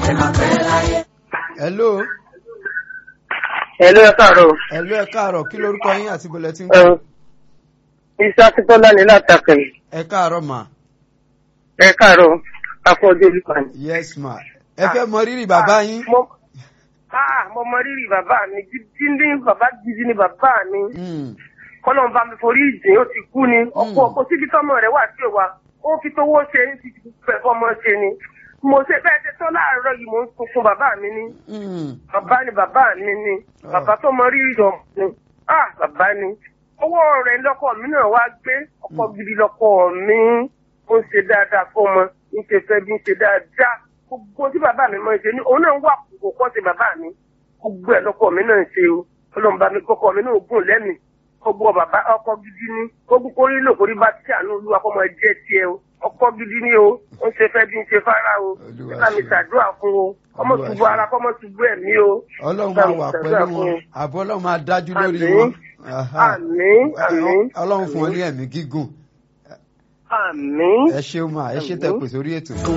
hello Hello, ẹ káàárọ̀. hello ẹ káàárọ̀ kí lorúkọ yín àti bọ̀lẹ̀ tí ń Ẹ, kọ́ Iṣẹ́ Akíntọ́lá ní látàkẹ́. ẹ káàárọ̀ mà Ẹ káàárọ̀, akọ́jú olùkọ́ ni. yes ma ẹ fẹ́ mọ rírì bàbá yín Mo ah, mo mọ rírì bàbá mi, jíjí ní bàbá gidi ni bàbá mi. Mm, Kọ́lọ́n bá mi forí ìjìn, ó ti kú ni. Ọ̀pọ̀ ọ̀pọ̀ síbi tọ́mọ rẹ̀ wà sí òwa. Ó fi tówó ṣe ní ti fẹ́ fọmọ ṣe ni. Mo ṣe bẹ́ẹ̀ ṣe tán láàárọ̀ yìí, mo ń sunkún bàbá mi ní. mm, Bàbá ni bàbá mi ni. Bàbá tó mọ rírì ọmọ ni. Ah, bàbá ni. Owó rẹ̀ lọ́kọ mi náà wá gbé. Ọkọ gidi lọ́kọ mi. Ó ń ṣe dáadáa fọmọ. Ń ṣe fẹ́ bí ń ṣe dáadáa. Gbogbo tí bàbá mi máa ń ṣe ní òun náà ń wà kókó kọ́ sí bàbá mi. Gbogbo ẹ̀ lọ́kọ mi náà ń ṣe o. Ọlọ́run bá mi kọ́kọ́ mi náà gùn lẹ́mìí. Gbogbo bàbá ọkọ gidi ni. Gbogbo kórí lò kórí bá tí àánú olúwa kọ́ mọ jẹ́ tiẹ̀ o. Ọkọ gidi ni o. Ó ń ṣe fẹ́ bí ń ṣe fárá o. Olúwa Bá mi ṣe. ṣàdúrà fún o. Ọmọ Olúwa ṣubú ṣe. ara kọ́mọ ṣubú ẹ̀mí o. ọlọ́run Bá máa mi wà ṣàdúrà pẹ̀lú fún wọn o. àbọ̀ ọlọ́run máa dájú lórí Àmín. wọn Aha. Àmín, àmín, ọlọ́run fún ọ àmín. ní ẹ̀mí gígùn Àmín. ẹ ṣeun mà ẹ ṣe tẹ Àmín. pèsè orí ètò.